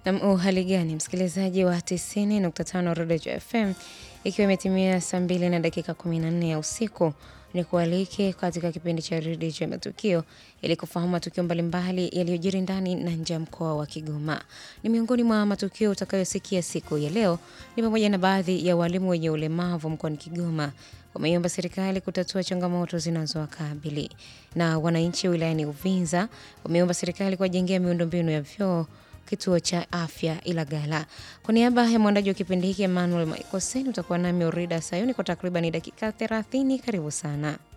Nam, uhali gani msikilizaji wa 90.5 Rodejo FM, ikiwa imetimia saa mbili na dakika 14 ya usiku, ni kualike katika kipindi cha Rodejo ya Matukio ili kufahamu matukio mbalimbali yaliyojiri ndani na nje ya mkoa wa Kigoma. Ni miongoni mwa matukio utakayosikia siku ya leo ni pamoja na baadhi ya walimu wenye ulemavu mkoani Kigoma wameiomba serikali kutatua changamoto zinazowakabili, na wananchi wilayani Uvinza wameomba serikali kuwajengea miundombinu ya vyoo kituo cha afya Ilagala. Kwa niaba ya mwandaji wa kipindi hiki Emmanuel Maikoseni, utakuwa nami Orida Sayuni kwa takriban dakika 30. Karibu sana.